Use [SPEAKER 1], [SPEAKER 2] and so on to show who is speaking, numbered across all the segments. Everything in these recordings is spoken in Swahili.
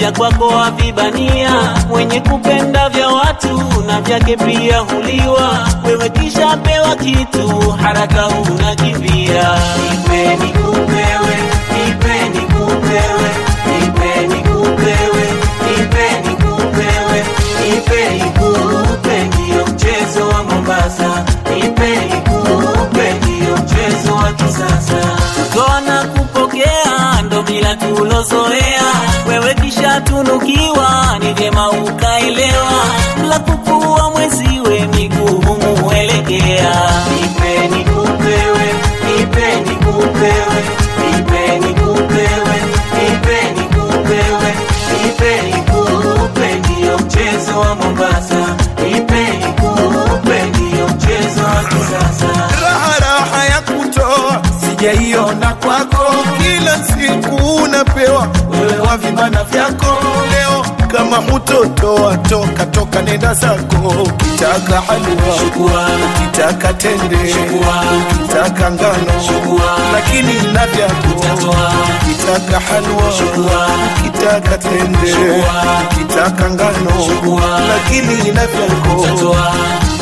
[SPEAKER 1] vya kwako wavibania, mwenye kupenda vya watu na vyake pia huliwa. Wewe kisha pewa kitu, haraka unakimbia. Nipe nikupewe, nipe nikupewe, nipe nikupewe, nipe nikupewe, nipe nikupe, ndiyo mchezo wa Mombasa. Nipe nikupe, ndiyo mchezo wa kisasa. Kutoa na kupokea ndo bila tulozoea, wewe kisha tunukiwa, ni vyema ukaelewa, la kukua mweziwe miguu muelekea. Nipe nikupewe, nipe nikupewe, nipe nikupewe, nipe nikupewe, nipe nikupe, ndiyo mchezo wa Mombasa. Nipe nikupe, ndiyo mchezo wa kisasa.
[SPEAKER 2] raha raha ya kutoa sijaiona kwako, kila siku unapewa wewe wa vibana vyako. Leo kama hutotoa toka toka, nenda zako. Ukitaka halua,
[SPEAKER 1] Chukua,
[SPEAKER 2] ukitaka tende,
[SPEAKER 1] Chukua.
[SPEAKER 2] ukitaka ngano,
[SPEAKER 1] Chukua.
[SPEAKER 2] lakini na vyako.
[SPEAKER 1] Utatoa.
[SPEAKER 2] Ukitaka halua,
[SPEAKER 1] Chukua.
[SPEAKER 2] ukitaka tende,
[SPEAKER 1] Chukua.
[SPEAKER 2] ukitaka ngano,
[SPEAKER 1] Chukua.
[SPEAKER 2] lakini na vyako.
[SPEAKER 1] utatoa.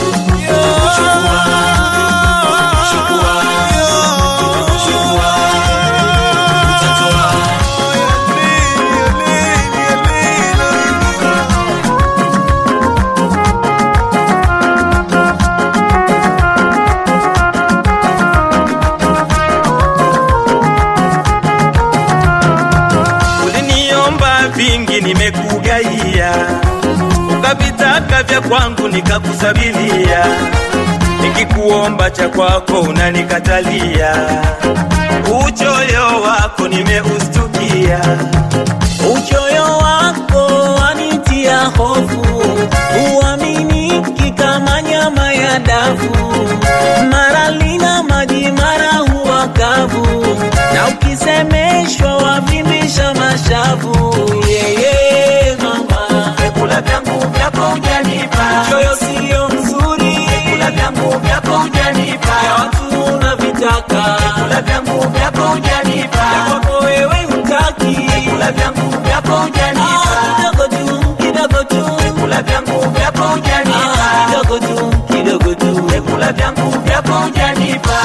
[SPEAKER 3] Uliniomba vingi nimekugaia, ukavitaka vya kwangu nikakusabilia, nikikuomba cha kwako unanikatalia. Uchoyo wako nimeustukia,
[SPEAKER 1] Uchoyo wako wanitia hofu, uaminiki kama nyama ya dafu, mara lina maji, mara huwa kavu, na ukisemeshwa wavimbisha mashavu. Yeye mama,
[SPEAKER 3] vyakula vyangu vyako hujanipa,
[SPEAKER 1] choyo sio mzuri,
[SPEAKER 3] vyakula vyangu vyako hujanipa,
[SPEAKER 1] ya watu unavitaka,
[SPEAKER 3] vyakula vyangu vyako hujanipa,
[SPEAKER 1] kwako wewe hutaki,
[SPEAKER 3] vyakula vyangu vyako hujanipa,
[SPEAKER 1] Ah, kidogo tu, kidogo tu
[SPEAKER 3] vyakula vyangu vyako hujanipa,
[SPEAKER 1] Ah, kidogo tu, kidogo tu.
[SPEAKER 3] vyakula vyangu vyako hujanipa.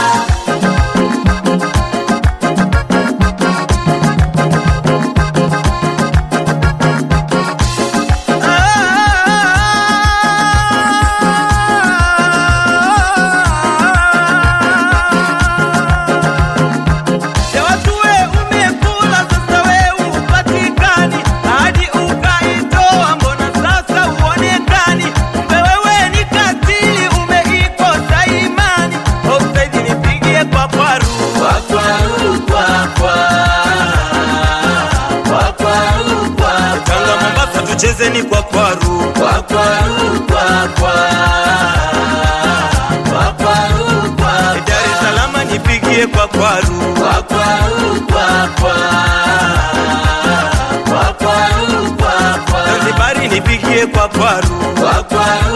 [SPEAKER 3] Ya watu we umekula sasa we upatikani hadi ukaitoa mbona sasa uonekani kumbe wewe ni katili umeikosa imani ofsaidi nipigie kwa kwaru Tanga Mombasa tucheze ni kwa kwaru Dar es Salaam nipigie kwa kwaru Zanzibari nipigie kwa kwaru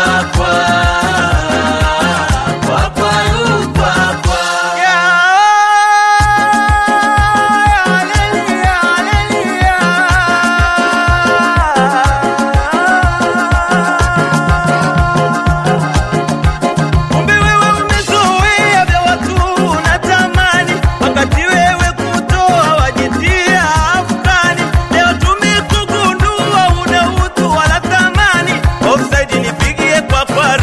[SPEAKER 3] Kumbe wewe umezoea vya watu unatamani, wakati wewe kutoa wajitia afkani. Leo tumekugundua una utu wala thamani. Offside nipigie kwa kwaru.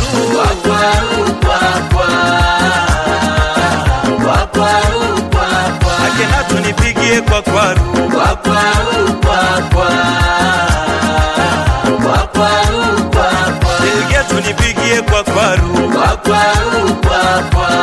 [SPEAKER 3] Akenatu nipigie kwa kwaru. Delgetu nipigie kwa kwaru.